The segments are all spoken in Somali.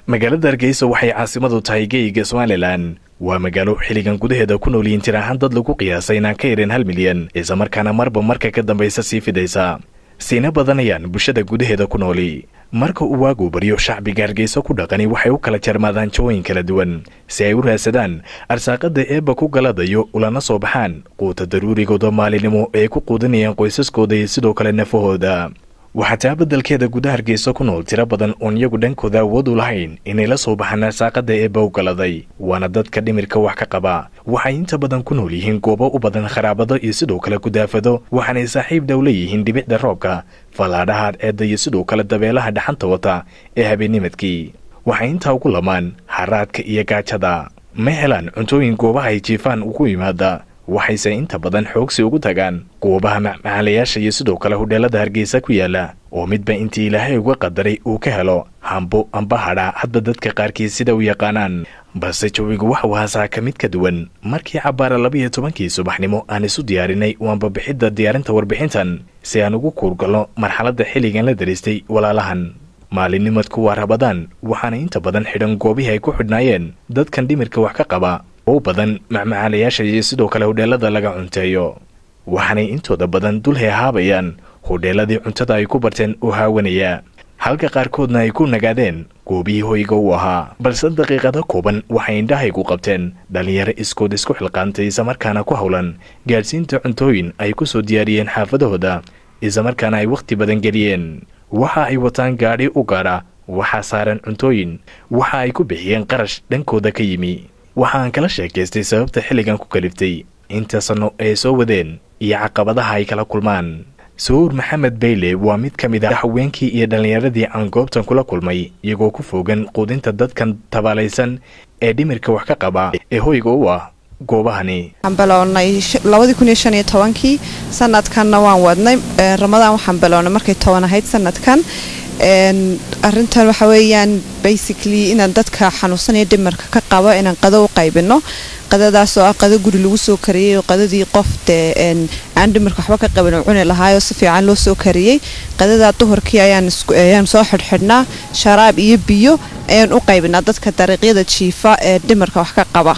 magaalada hargeysa waxay caasimadu tahay geyiga somalilan waa magaalo xilligan gudaheeda ku nool yihiin tir ahaan dad lagu qiyaasay inaan ka yarin hal milyan islamarkaana marba marka ka dambaysa sii fidaysa siina badanayaan bulshada gudaheeda ku nooli marka uu waagu baryo shacbiga hargeysa ku dhaqani waxay u kala jarmaadaan jawooyin kala duwan si ay u raadsadaan arsaaqada eebba ku galadayo ulana soo baxaan quuta daruurigooda maalinimo ee ay ku quudinayaan qoysaskooda iyo sidoo kale nafahooda waxaa taa beddelkeeda gudaha hargeysa ku nool tiro badan oon iyagu dhankooda awood u lahayn inay la soo baxaan arsaaqada eebba u galaday waana dadka dhimirka wax ka qaba waxay inta badan ku nool yihiin goobo u badan kharaabado iyo sidoo kale kudaafado waxaanay saaxiib dhow leeyihiin dhibicda roobka fallaadhaha ceedda iyo sidoo kale dabeelaha dhaxanta wata ee habeennimadkii waxay intaa ugu lamaan haraadka iyo gaajada ma helaan cuntooyin goobaha ay jiifaan ugu yimaada waxayse inta badan xoogsi ugu tagaan goobaha macmacaalayaasha iyo sidoo kale hudheelada hargeysa ku yaala oo midba intii ilaahay uga qadaray uu ka helo hambo amba hadha hadba dadka qaarkiis sida u yaqaanaan balse jawigu waxuu haasaa ka mid ka duwan markii cabbaara labaiyo tobankii subaxnimo aan isu diyaarinay waanba bixidda diyaarinta warbixintan si aan ugu kuurgalno marxaladda xilligan la daristay walaalahan maalinnimadku waa rabadaan waxaana inta badan xidhan goobihii ay ku xidhnaayeen dadkan dhimirka wax ka qaba oo badan macmacaalayaasha iyo sidoo kale hudheelada laga cunteeyo waxaanay intooda badan dul heehaabayaan hudheeladii cuntada ay ku barteen oo haawanaya halka qaarkoodna ay ku nagaadeen goobihii hoyga u ahaa balse daqiiqado kooban waxay indhahaygu qabteen dhallinyaro iskood isku xilqaantay islamarkaana ku howlan gaadhsiinta cuntooyin ay ku soo diyaariyeen xaafadahooda islamarkaana ay wakhti badan geliyeen waxa ay wataan gaadhi u gaadha waxaa saaran cuntooyin waxa ay ku bixiyeen qarash dhankooda ka yimi waxaan kala sheekaystay sababta xilligan ku kaliftay inta sanno ay soo wadeen iyo caqabadaha ay kala kulmaan sawuur maxamed bayle waa mid ka mid ah haweenkii iyo dhallinyaradii aan goobtan kula kulmay iyagoo ku fogan quudinta dadkan tabaalaysan ee dhimirka wax ka qaba ee hoyga u ah goobahani waxaan bilownay labadii kun iyo shan iyo tobankii sanadkanna waan wadnay ramadaan waxaan bilownay markay toban ahayd sanadkan arintan waxa weeyaan basically inaan dadka xanuunsanaya dhimarka ka qabo inaan qado u qaybino qadadaas oo ah qado guri lagu soo kariyey oo qadadii qof dee aan dhimarka waxba ka qabin oo cuni lahaayoo si fiican loo soo kariyey qadadaa duhurkii ayaan soo xidhxidhnaa sharaab iyo biyo ayaan u qaybinaa dadka dariiqyada jiifa ee dhimarka wax ka qaba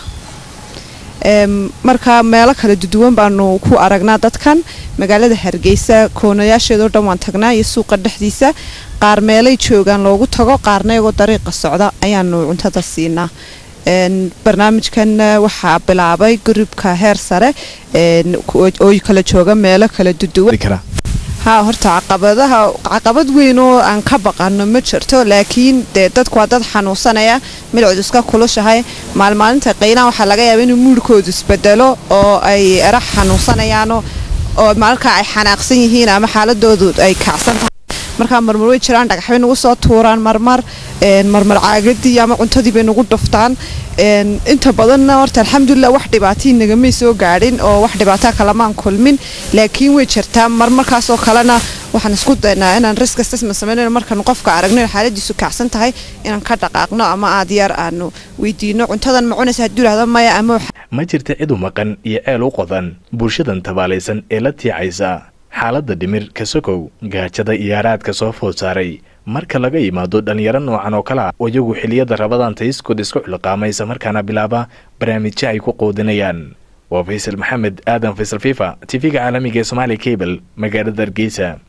marka meelo kala duduwan baanu ku aragnaa dadkan magaalada hargeysa koonayaasheedao dhan waan tagnaa iyo suuqa dhexdiisa qaar meelay joogaan loogu tago qaarna iyagoo dariiqa socda ayaanu cuntada siinaa barnaamijkan waxaa bilaabay gurubka heer sare oo kala jooga meelo kala duduwan haa horta caqabadaha caqabad weyn oo aan ka baqano ma jirto laakiin dee dadku waa dad xanuunsanaya midcoodu iska kulushahay maalmaalinta qaylaan waxaa laga yaaba inuu muurhkoodu isbedelo oo ay era xanuunsanayaano oo markaa ay xanaaqsan yihiin ama xaaladoodu ay kacsan tahay markaa marmar way jiraan dhagaxbay nagu soo tuuraan marmar marmar caagadii ama cuntadii bay nagu dhuftaan inta badanna horta alxamdulilah wax dhibaatii nagamay soo gaadhin oo wax dhibaataa kalamaan kulmin laakiin way jirtaa mar markaasoo kalena waxaan isku daynaa inaan risk assessment sameynayno markaanu qofka aragno in xaaladiisu kacsan tahay inaan ka dhaqaaqno ama aad yar aanu weydiino cuntadan ma cunaysa hadduu yidhahdo maya ama ma jirta cid u maqan iyo ceel u qodan bulshadan tabaalaysan ee la tiicaysa xaaladda dhimir ka sokow gaajada iyo haraadka soo food saaray marka laga yimaado dhallinyaro noocan oo kale ah oo iyagu xiliyada rabadaan tayskood isku xilqaama isla markaana bilaaba barnaamijyo ay ku qoodinayaan waa faysal maxamed aadan faysal fifa tv-ga caalamiga ee somaali cable magaalada hargeysa